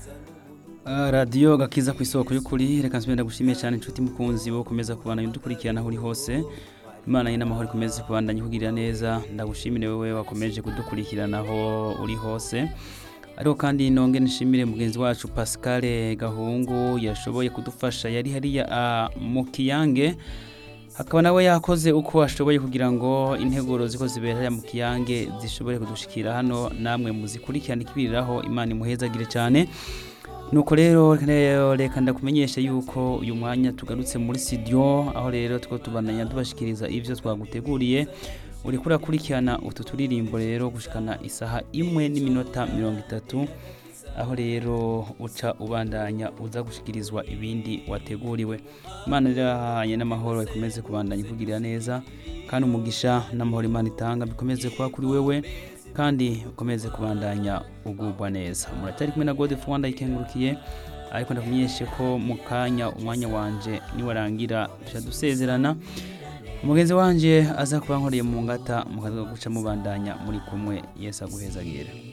Ah, radiyo gakiza ku isoko y'ukuri reka nsubire ndagushimiye cyane inshuti mukunzi wo komeza kubandanya udukurikirana aho uri hose imana ye n'amahoro ikomeze kubandanya ikugirira neza ndagushimire wowe wakomeje kudukurikirana aho uri hose ariko kandi nonge nishimire mugenzi wacu Pascal Gahungu yashoboye kudufasha yari hariya ah, mu kiyange akaba nawe yakoze uko ashoboye kugira ngo integuro ziko zibera mu kiyange zishobore kudushikira hano namwe muzikurikirana ikibiriraho imana imuhezagire cyane nuko rero rero reka ndakumenyeshe yuko uyu mwanya tugarutse muri studio aho rero two tubandanya tubashikiriza ivyo twaguteguriye uri kurakurikirana utu turirimbo rero gushikana isaha imwe n'iminota mirongo itatu aho rero uca ubandanya uza gushikirizwa ibindi wateguriwe imana irahanye n'amahoro ikomeze kubandanya ikugirira neza kandi umugisha n'amahoro imana itanga bikomeze kuba kuri wewe kandi ukomeze kubandanya ugubwa neza muratari kumwe na gode rwanda ikengurukiye ariko ndakumenyeshe ko mu kanya umwanya wanje niwarangira duca dusezerana umugenzi wanje aza kuba nkoreye mu ngata mukaza guca mubandanya muri kumwe yesu aguhezagire